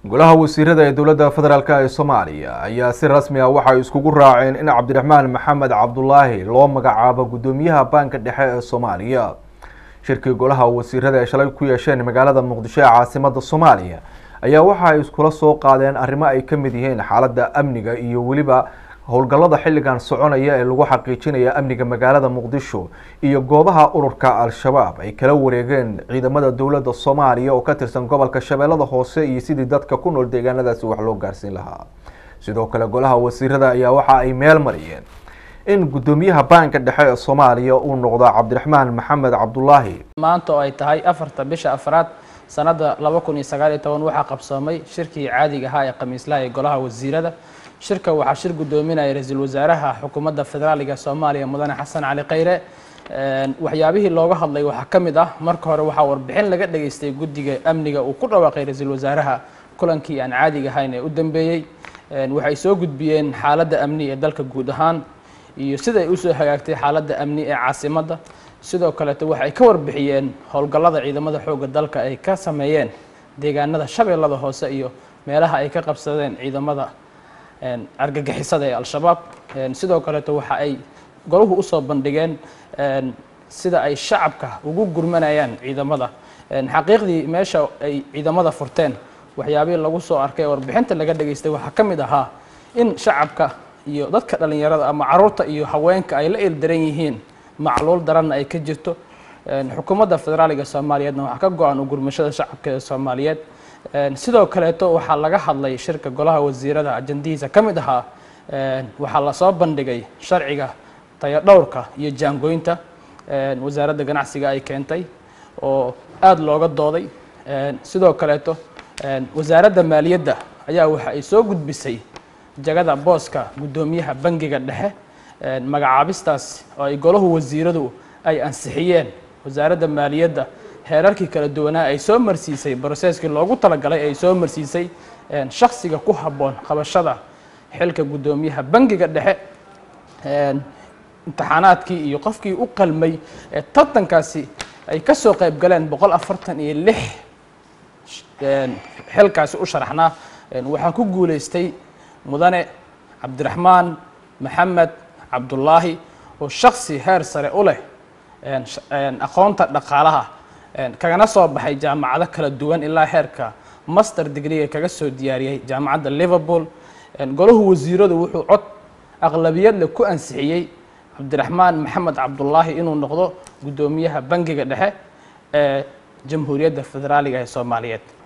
golaha wasiirada ee dowladda federaalk ee soomaaliya ayaa si rasmi ah waxay iskugu raaceen in cabdiraxmaan maxamed cabdulaahi loo magacaabo guddoomiyaha baanka dhexe ee soomaaliya shirkii golaha wasiirada ay shalay ku yeesheen magaalada muqdisho ee caasimada soomaaliya ayaa waxa ay iskula soo qaadeen arrimo ay ka mid yihiin xaaladda amniga iyo weliba howlgallada xilligan soconaya ee lagu xaqiijinaya amniga magaalada muqdisho iyo goobaha ururka al-shabaab ay kala wareegeen ciidamada dowladda soomaaliya oo ka tirsan gobolka shabeellada hoose iyo sidii dadka ku nool deegaanadaasi wax loo gaarsiin lahaa sidoo kale golaha wasiirada ayaa waxa ay meel mariyeen in guddoomiyaha baanka dhexe ee soomaaliya uu noqdo cabdiraxmaan maxamed cabdulaahi maanta oo ay tahay afarta bisha afraad sanada laba kun iyo sagaal iyo toban waxaa qabsoomay shirkii caadiga ahaa ee khamiislaha ee golaha wasiirada shirka waxaa shir guddoominaya ra-iisul wasaaraha xukuumadda federaaliga soomaaliya mudane xasan cali khayre waxyaabihii looga hadlay waxaa ka mid ah marka hore waxaa warbixin laga dhageystay guddiga amniga uu ku dhawaaqay ra-iisul wasaaraha kulankii aan caadiga ahayn ee u dambeeyey waxay soo gudbiyeen xaaladda amni ee dalka guud ahaan iyo sida ay usoo hagaagtay xaaladda amni ee caasimadda sidoo kaleeto waxay ka warbixiyeen howlgallada ciidamada xoogga dalka ay ka sameeyeen deegaanada shabeellada hoose iyo meelaha ay ka qabsadeen ciidamada argagixisada ee al-shabaab sidoo kaleeto waxa ay golahu usoo bandhigeen sida ay shacabka ugu gurmanayaan ciidamada xaqiiqdii meesha ay ciidamada furteen waxyaabihii lagu soo arkay ee warbixinta laga dhageystay waxaa ka mid ahaa in shacabka iyo dadka dhalinyarada ama caruurta iyo haweenka ay la ildaran yihiin macluul daranna ay ka jirto xukuumadda federaaliga soomaaliyeedna waxaa ka go-an u gurmashada shacabka ee soomaaliyeed sidoo kaleeto waxaa laga hadlay shirka golaha wasiirada ajandihiisa ka mid ahaa waxaa lasoo bandhigay sharciga tayadhowrka iyo jaangooynta wasaaradda ganacsiga ay keentay oo aada looga dooday sidoo kaleeto wasaaradda maaliyadda ayaa waxa ay soo gudbisay jagada booska guddoomiyaha bangiga dhexe magacaabistaas oo ay golahu wasiiradu ay ansixiyeen wasaaradda maaliyadda heerarkii kala duwanaa ay soo marsiisay broseskii loogu talagalay ay soo marsiisay shaksiga ku habboon qabashada xilka guddoomiyaha bangiga dhexe imtixaanaadkii iyo qofkii u qalmay ee tartankaasi ay ka soo qayb galeen boqol afartan iyo lix xilkaasi u sharaxnaa waxaa ku guuleystay mudane cabdiraxmaan maxamed cabdulaahi oo shaksi heer sare u leh aqoonta dhaqaalaha kagana soo baxay jaamacado kala duwan ilaa heerka master degreega kaga soo diyaariyey jaamacadda liverpool golahu wasiiradu wuxuu cod aqlabiyadle ku ansixiyey cabdiraxmaan maxamed cabdulaahi inuu noqdo guddoomiyaha bangiga dhexe ee jamhuuriyadda federaaliga ee soomaaliyeed